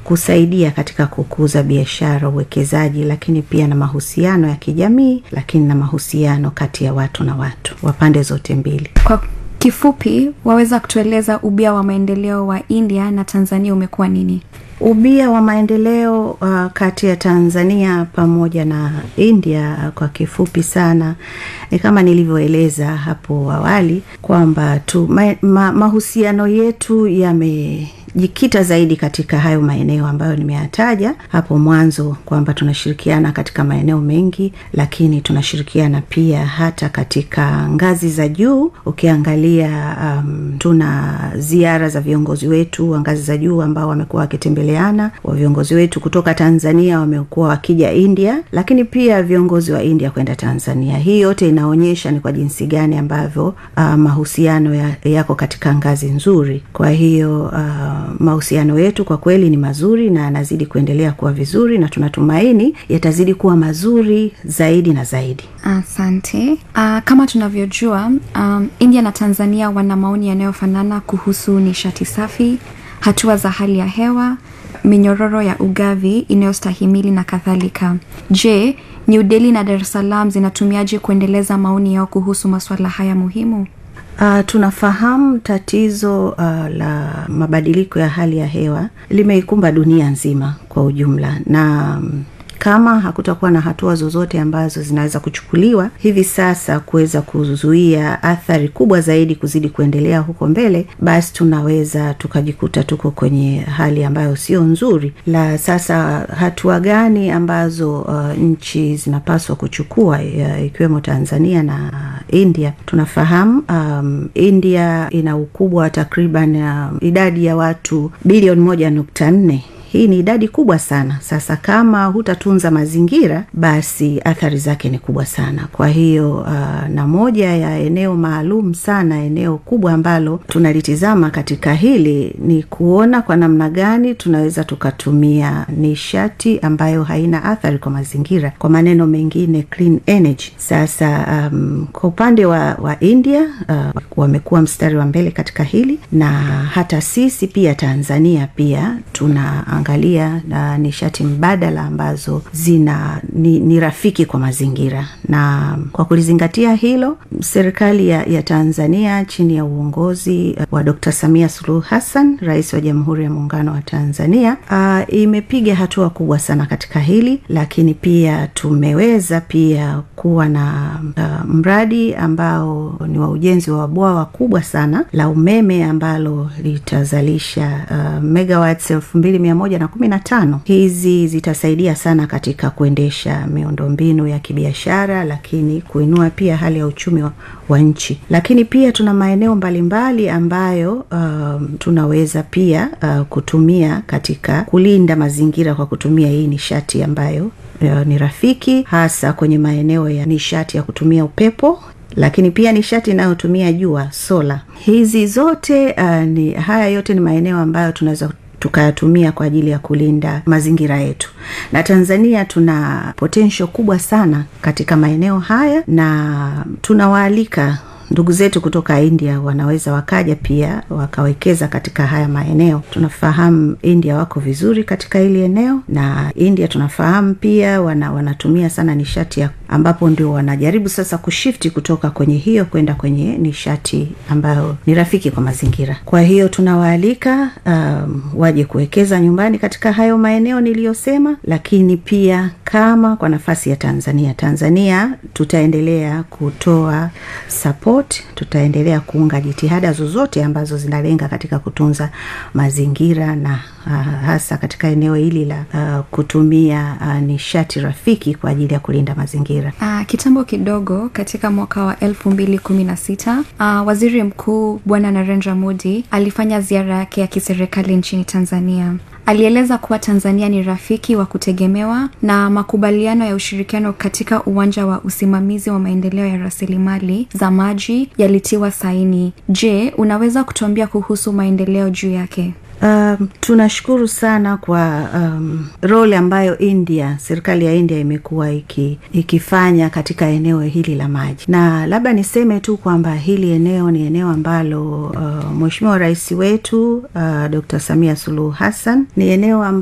kusaidia katika kukuza biashara, uwekezaji, lakini pia na mahusiano ya kijamii, lakini na mahusiano kati ya watu na watu wa pande zote mbili. Kwa kifupi, waweza kutueleza ubia wa maendeleo wa India na Tanzania umekuwa nini? Ubia wa maendeleo uh, kati ya Tanzania pamoja na India uh, kwa kifupi sana ni kama nilivyoeleza hapo awali kwamba tu ma, ma, mahusiano yetu yame jikita zaidi katika hayo maeneo ambayo nimeyataja hapo mwanzo kwamba tunashirikiana katika maeneo mengi, lakini tunashirikiana pia hata katika ngazi za juu. Ukiangalia um, tuna ziara za viongozi wetu wa ngazi za juu ambao wamekuwa wakitembeleana, wa viongozi wetu kutoka Tanzania wamekuwa wakija India, lakini pia viongozi wa India kwenda Tanzania. Hii yote inaonyesha ni kwa jinsi gani ambavyo uh, mahusiano ya, yako katika ngazi nzuri. Kwa hiyo uh, mahusiano yetu kwa kweli ni mazuri na yanazidi kuendelea kuwa vizuri na tunatumaini yatazidi kuwa mazuri zaidi na zaidi. Asante. Uh, kama tunavyojua um, India na Tanzania wana maoni yanayofanana kuhusu nishati safi, hatua za hali ya hewa, minyororo ya ugavi inayostahimili na kadhalika. Je, New Delhi na Dar es Salaam zinatumiaje kuendeleza maoni yao kuhusu masuala haya muhimu? Uh, tunafahamu tatizo uh, la mabadiliko ya hali ya hewa limeikumba dunia nzima kwa ujumla na um, kama hakutakuwa na hatua zozote ambazo zinaweza kuchukuliwa hivi sasa kuweza kuzuia athari kubwa zaidi kuzidi kuendelea huko mbele, basi tunaweza tukajikuta tuko kwenye hali ambayo sio nzuri. La sasa, hatua gani ambazo uh, nchi zinapaswa kuchukua uh, ikiwemo Tanzania na uh, India? Tunafahamu um, India ina ukubwa wa takriban uh, idadi ya watu bilioni moja nukta nne hii ni idadi kubwa sana. Sasa kama hutatunza mazingira, basi athari zake ni kubwa sana. Kwa hiyo uh, na moja ya eneo maalum sana, eneo kubwa ambalo tunalitizama katika hili ni kuona kwa namna gani tunaweza tukatumia nishati ambayo haina athari kwa mazingira, kwa maneno mengine clean energy. Sasa um, kwa upande wa, wa India uh, wamekuwa mstari wa mbele katika hili, na hata sisi pia Tanzania pia tuna angalia na nishati mbadala ambazo zina ni, ni rafiki kwa mazingira. Na kwa kulizingatia hilo, serikali ya, ya Tanzania chini ya uongozi wa Dr. Samia Suluhu Hassan, rais wa Jamhuri ya Muungano wa Tanzania, uh, imepiga hatua kubwa sana katika hili, lakini pia tumeweza pia kuwa na uh, mradi ambao ni wa ujenzi wa bwawa kubwa sana la umeme ambalo litazalisha uh, megawatts elfu mbili mia moja na kumi na tano. Hizi zitasaidia sana katika kuendesha miundombinu ya kibiashara, lakini kuinua pia hali ya uchumi wa, wa nchi. Lakini pia tuna maeneo mbalimbali ambayo uh, tunaweza pia uh, kutumia katika kulinda mazingira kwa kutumia hii nishati ambayo uh, ni rafiki, hasa kwenye maeneo ya nishati ya kutumia upepo lakini pia nishati inayotumia jua sola. Hizi zote uh, ni haya yote ni maeneo ambayo tunaweza tukayatumia kwa ajili ya kulinda mazingira yetu. Na Tanzania tuna potential kubwa sana katika maeneo haya, na tunawaalika ndugu zetu kutoka India wanaweza wakaja pia wakawekeza katika haya maeneo. Tunafahamu India wako vizuri katika hili eneo, na India tunafahamu pia wana, wanatumia sana nishati ya ambapo ndio wanajaribu sasa kushifti kutoka kwenye hiyo kwenda kwenye nishati ambayo ni rafiki kwa mazingira. Kwa hiyo tunawaalika um, waje kuwekeza nyumbani katika hayo maeneo niliyosema, lakini pia kama kwa nafasi ya Tanzania, Tanzania tutaendelea kutoa support, tutaendelea kuunga jitihada zozote ambazo zinalenga katika kutunza mazingira na uh, hasa katika eneo hili la uh, kutumia uh, nishati rafiki kwa ajili ya kulinda mazingira. Uh, kitambo kidogo katika mwaka wa elfu mbili kumi na sita uh, waziri mkuu Bwana Narendra Modi alifanya ziara yake ya kiserikali nchini Tanzania. Alieleza kuwa Tanzania ni rafiki wa kutegemewa na makubaliano ya ushirikiano katika uwanja wa usimamizi wa maendeleo ya rasilimali za maji yalitiwa saini. Je, unaweza kutuambia kuhusu maendeleo juu yake? Um, tunashukuru sana kwa um, role ambayo India, serikali ya India imekuwa iki, ikifanya katika eneo hili la maji, na labda niseme tu kwamba hili eneo ni eneo ambalo uh, Mheshimiwa Rais wetu uh, Dr. Samia Suluhu Hassan ni eneo